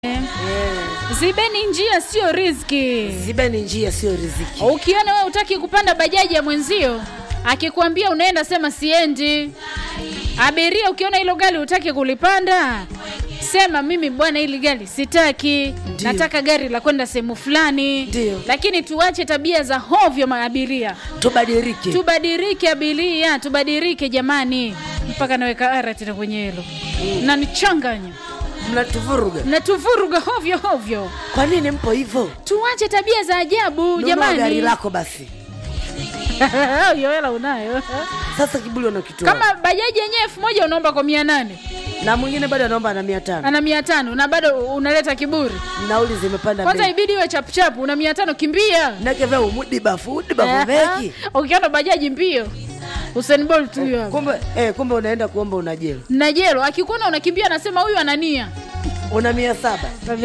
Zibeni njia sio riziki. Zibeni njia sio riziki. Ukiona wewe utaki kupanda bajaji ya mwenzio, akikwambia unaenda, sema siendi. Abiria, ukiona hilo gari utaki kulipanda, sema mimi bwana, hili gari sitaki, Ndiyo. nataka gari la kwenda sehemu fulani. Ndiyo. Lakini tuache tabia za hovyo, maabiria, Tubadilike. tubadilike abiria, tubadilike jamani. Mpaka naweka ara tena kwenye hilo, mnanichanganya, Mnatuvuruga. mnatuvuruga hovyo hovyo. Kwa nini mpo hivyo? Tuache tabia za ajabu Nunua jamani. gari lako basi. hiyo hela unayo Sasa kibuli unakitoa. kama bajaji yenyewe elfu moja unaomba kwa mia nane na mwingine bado anaomba na mia tano. ana mia tano na bado unaleta kiburi Nauli zimepanda kwanza bei. ibidi iwe chapuchapu una mia tano kimbia Nake vya umudi bafu, udi bafu veki. ukiona bajaji mbio Usain Bolt huyo hapo Kumbe eh, kumbe unaenda kuomba una jelo. na jelo akikuona unakimbia anasema huyu anania Una mia saba.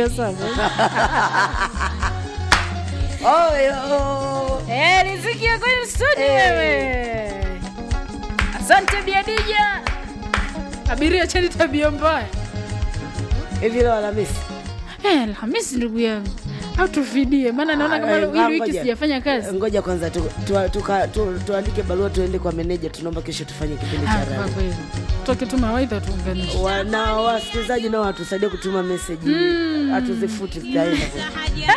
Oyo. Eh, riziki ya kwenye studio Eh. wewe. Asante Biadija. Abiria cheni tabia mbaya. Hivi leo Alhamisi. Eh, Alhamisi ndugu yangu. Au tufidie maana naona kama Eh, hili wiki ngoja. sijafanya kazi. Ngoja kwanza tu, tu, tuka- tu, tuandike barua tuende kwa meneja, tunaomba kesho tufanye kipindi Ah, cha kwa radio. kweli. Toke tu mawaidha tuunganishe. Wana wasikilizaji nao watusaidie kutuma meseji, hatuzifuti zitaenda kwa-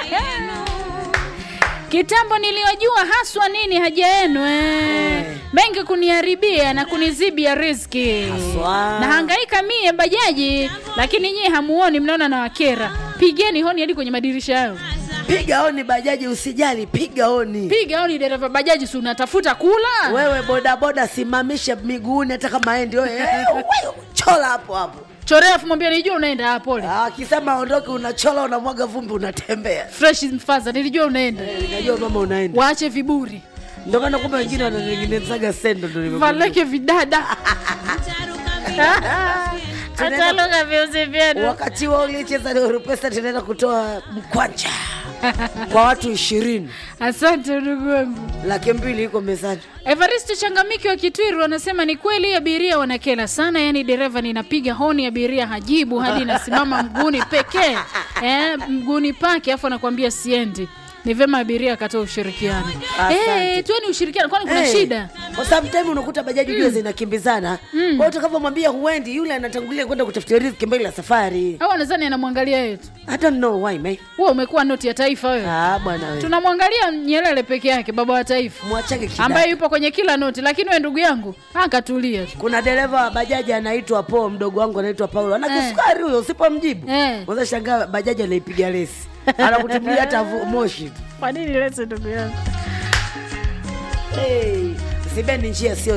Kitambo niliyojua haswa nini haja yenu eh. Eh. Mengi kuniharibia na kunizibia riziki. Haswa. Nahangaika mie bajaji, lakini nyie hamuoni, mnaona na wakera. Pigeni honi hadi kwenye madirisha yao. Piga oni bajaji, usijali, piga oni. Piga honi dereva bajaji, si unatafuta kula? Wewe bodaboda, simamisha miguuni hata kama endi wewe, eh, wewe, chola hapo hapo. Chorea afu mwambie nijua unaenda. Ah, pole. Ah, Akisema ondoke, unachola, unamwaga vumbi, unatembea. Fresh mfaza, nilijua unaenda. Eh, Najua mama unaenda, Waache viburi. ndio maana kumbe wengine wanatengenezaga sendo, ndio nimegundua. Valeke vidada. Hata lugha viuzi vyenu. Wakati wa ulicheza Nuru Pesa, tunaenda kutoa mkwanja kwa watu ishirini, Asante ndugu wangu. laki mbili iko mezani. Evaristo Changamiki wa Kitwiru anasema ni kweli abiria wanakela sana, yaani dereva ninapiga honi abiria hajibu hadi nasimama mguuni pekee eh, mguuni pake afu anakuambia siendi. Ni vema abiria akatoa ushirikiano. Asante. Eh, tueni ushirikiano kwani kuna Eh, shida? Kwa sometime unakuta bajaji jua zinakimbizana. Kwa hiyo utakavyomwambia huendi, yule anatangulia kwenda kutafutia riziki mbele ya safari. Au anadhani anamwangalia yetu. I don't know why, man. Wewe umekuwa noti ya taifa wewe. Ah, bwana wewe. Tunamwangalia Nyerere peke yake baba wa taifa Mwachage kidada. ambaye yupo kwenye kila noti, lakini wewe ndugu yangu akatulia tu. Kuna dereva wa bajaji anaitwa Po, mdogo wangu anaitwa Paulo. Ana kisukari huyo, usipomjibu. Eh. Unaweza shangaa bajaji anaipiga lesi. Anakutumia hata vu- moshi tu. Kwa nini lete ndugu yangu? Hey, Zibeni njia sio